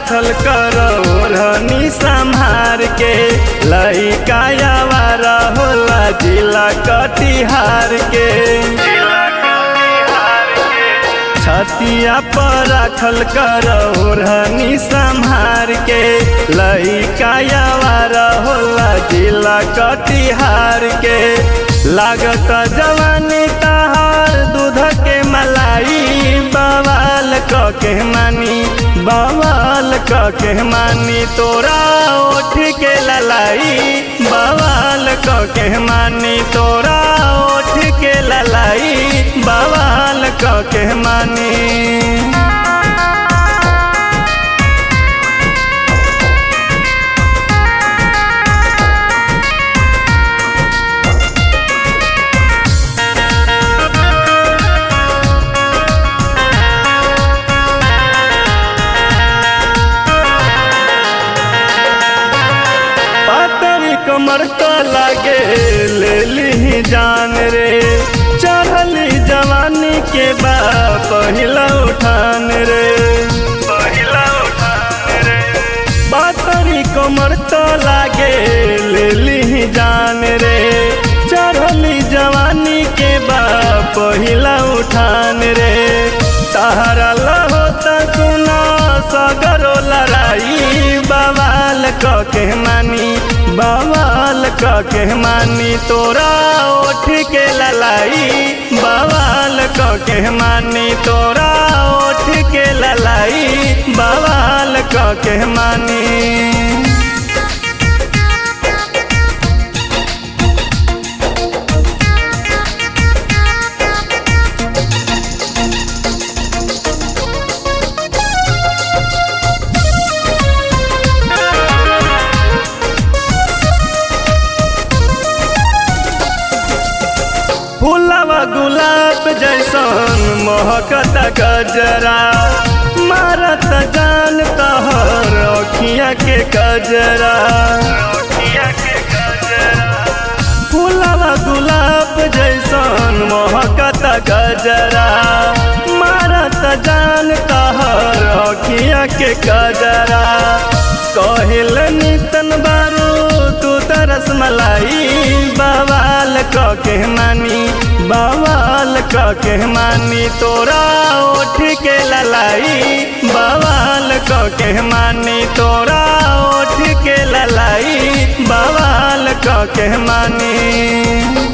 राखल करो ओढ़नी संहार के लइका आवारा होला जिला कटिहार के छतिया पर राखल करो ओढ़नी संहार के लइका आवारा होला जिला कटिहार के लागत जवानी तहार दूध के मलाई बवाल क के मानी बवाल क के मानी तोरा ओठ के ललाई बवाल क के मानी तोरा ओठ के ललाई बवाल क के मानी पातरी कमर का लागे ले ली जान रे चढ़ली जवानी के बा पहिला उठान रे पहिला उठान रे पातरी कमर तो लागे ले ली जान रे चढ़ली जवानी के बा पहिला उठान रे तहरा लहोता सुना सगरो लड़ाई बवाल क के मानी बवाल क के मानी तोरा ओठ के ललाई बवाल क के मानी तोरा ओठ के ललाई बवाल क के मानी फूलवा गुलाब जैसन महकत गजरा मारत जान तहर अखिया के गजरा फूलवा गुलाब जैसन महकत गजरा मारत जान तहर अखिया के गजरा कहिल नितन बारू तू तरस मलाई बवाल क के मानी बवाल क के मानी तोरा ओठ के ललाई बवाल क के मानी तोरा ओठ के ललाई बवाल क के मानी